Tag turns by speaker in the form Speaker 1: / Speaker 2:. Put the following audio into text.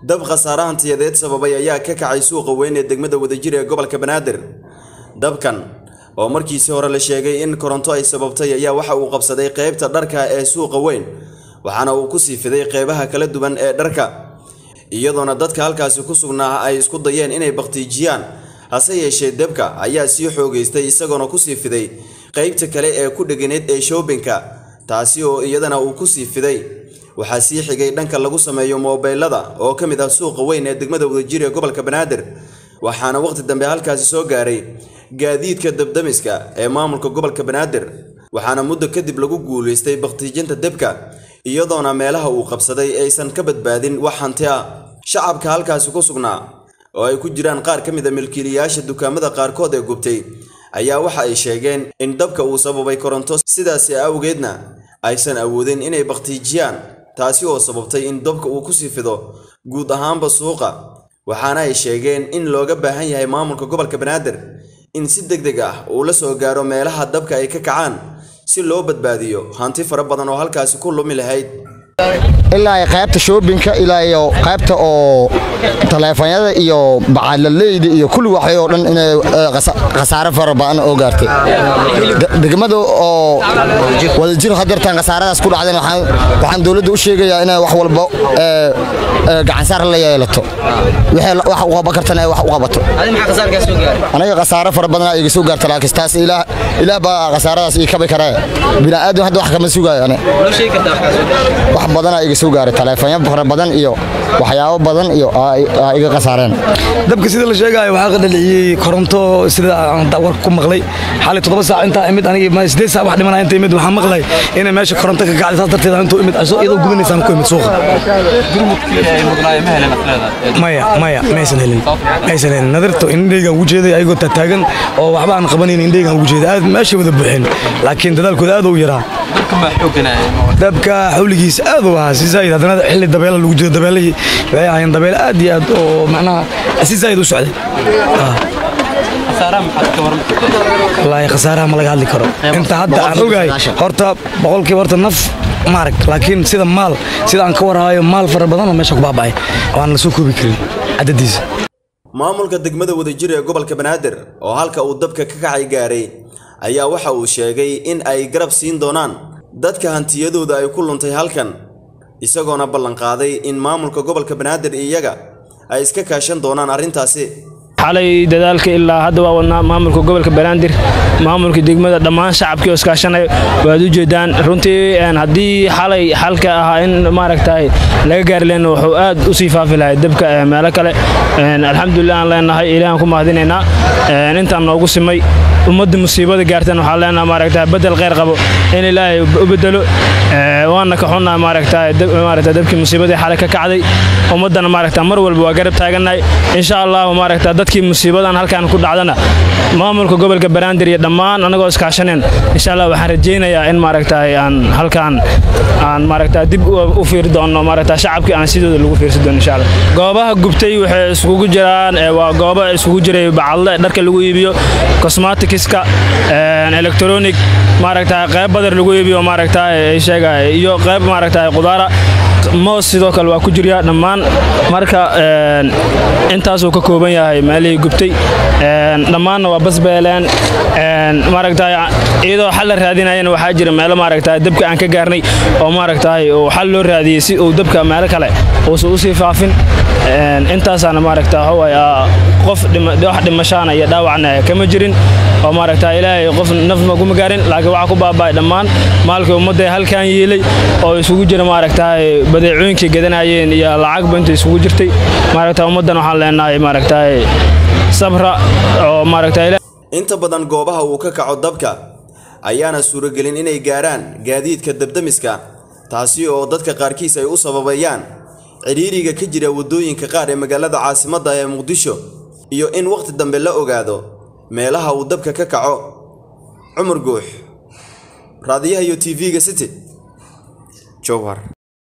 Speaker 1: dab khasaare hantiyadeed sababay ayaa ka kacay suuqa weyn ee degmada wadajir ee gobolka banaadir dabkan oo markiisii hore la sheegay in koronto ay sababtay ayaa waxa uu qabsaday qaybta dharka ee suuqa weyn waxaana uu kusii fiday qeybaha kala duwan ee dharka iyadoona dadka halkaasi ku sugnaa ay isku dayeen inay bakhtiijiyaan hase yeeshee debka ayaa sii xoogaystay isagoona kusii fiday qaybta kale ee ku dheganayd ee shoobinka taasi oo iyadana uu kusii fiday waxaa sii xigay dhanka lagu sameeyo moobeylada oo ka mid ah suuqa weyn ee degmada wadajir ee gobolka banaadir waxaana waqti dambe halkaasi soo gaaray gaadiidka dabdamiska ee maamulka gobolka banaadir waxaana muddo kadib lagu guulaystay bakhtiijinta debka iyadoona meelaha uu qabsaday aysan ka badbaadin wax hanti ah shacabka halkaasi ku sugnaa oo ay ku jiraan qaar ka mid a milkiilayaasha dukaamada qaarkood ee gubtay ayaa waxa ay sheegeen in dabka uu sababay koronto sidaasi awgeedna aysan awoodin inay bakhtiijiyaan taasi oo sababtay in dabka uu kusii fido guud ahaanba suuqa waxaana ay sheegeen in looga baahan yahay maamulka gobolka banaadir in si deg deg ah uu la soo gaaro meelaha dabka ay ka kacaan si loo badbaadiyo hanti fara badan oo halkaasi ku lumi lahayd
Speaker 2: ilaa qaybta shoobinka ilaa iyo qaybta oo taleefanyada iyo bacaalaleyda iyo kulli waxay oo dhan inay khasaare fara badan oo gaartay degmada oo wadajir hadeertaan khasaaradaas ku dhacdeen waxaan dowladda u sheegayaa inay wax walba gacansaar la yeelato wax u qaban kartana wax u qabato aniga khasaare fara badan iga soo gaarta laakiin taas ilaah baa khasaaradaas ii kabi karee bini'aadam hadda wax kama sugaayo ane wax badanaa iga soo gaaray taleefanyo fara badan iyo waxyaabo badan iyo iga khasaareen
Speaker 3: dabka sida la sheegaayo waxaa qadhaliciyey koronto sida aan war ku maqlay xalay toddoba saac intaa imid anigi sideed saac wax dhimanaya inta imid waxaan maqlay inay meesha koronto ka kacday saas darteed intuu imid iyadoo gubanaysaan ku imid suuqa maya maya maysan helin maysan helin nadirto indheygaan ugu jeeday ayagoo taataagan oo waxba aan qabanayn indheygaan ugu jeeday aad meeshay wada buuxeen laakiin dadaalkooda aad u yaraa dabka xawligiisa aad u ahaa si zaid haddana xilli dabeela lagu jiro dabeelihii waxay ahaayeen dabeel aad iyo aad oo macnaha si zaid u socday wallaahi khasaaraha ma laga hadli karo inta hadda aan ogahay horta boqolkiiba horta naf maarag laakiin sida maal sida aan ka warhaayo maal fara badan oo meesha ku baaba'ay oo aan la soo koobi karin cadadiisa
Speaker 1: maamulka degmada wadajir ee gobolka banaadir oo halka uu dabka ka kacay gaaray ayaa waxa uu sheegay in ay garab siin doonaan dadka hantiyadooda ay ku luntay halkan isagoona ballanqaaday in maamulka gobolka banaadir iyaga ay iska kaashan doonaan arrintaasi
Speaker 4: xalay dadaalka ilaa hadda waa wadnaa maamulka gobolka banaadir maamulka degmada dhammaan shacabkii oo iskaashanay waad u jeedaan runtii haddii xalay xalka ahaa in maaragtay laga gaari lehna wuxuu aad u sii faafi lahay dabka meelo kale alxamdulilah aan leenahay ilahan ku mahadinaynaa intaan noogu simay ummadda musiibada gaartan waxaan leenaha maaragta bedel kheyr qabo in ilaahay u bedelo waana ka xunnaa maaragta maaragta dabkii musiibadii xalay ka kacday ummaddana maaragta mar walba waa garab taagannahay insha allahu maaragta dadkii musiibadan halkan ku dhacdana maamulka gobolka banaadir iyo dhammaan annagoo iskaashaneen insha allah waxaan rajaynayaa in maaragta aan halkan aan maaragta dib u fiiri doono maaragta shacabkii aan sidooda lagu fiirsi doono insha allah goobaha gubtay waxay iskugu jiraan waa goobo isugu jiray bacadle dharka lagu iibiyo cosmaticska electronic maaragta qayb badar lagu iibiyo maaragta sheega iyo qayb maaragta qudaara moos sidoo kale waa ku jirya dhammaan marka intaasuu ka kooban yahay meelihii gubtay dhammaanna waa basbeeleen maaragta iyadoo xal la raadinayana waxaa jira meelo maaragta dabka aan ka gaarnay oo maaragta uu xal loo raadiyey si uu dabka meelo kale uusan usii faafin intaasaana maaragta qof wax dhimashaana iyo dhaawacna kama jirin oo maaragta ilaahay qof naf maguma gaarin laakiin waxaa ku baaba'ay dhammaan maalkii ummadda halkan yiilay oo isugu jira maaragta badeecooyinkii gadanayeen iyo lacagba inta isugu jirtay maaragta ummaddan waxaan leenahay maaragta sabra oo maaragta
Speaker 1: inta badan goobaha uu ka kaco dabka ayaana suuragelin inay gaaraan gaadiidka dabdamiska taasi oo dadka qaarkiis ay u sababayaan cidhiiriga ka jira waddooyinka qaar ee magaalada caasimadda ee muqdisho iyo in wakhti dambe la ogaado meelaha uu dabka ka kaco cumar guux raadiyaha iyo tv-ga city jowhar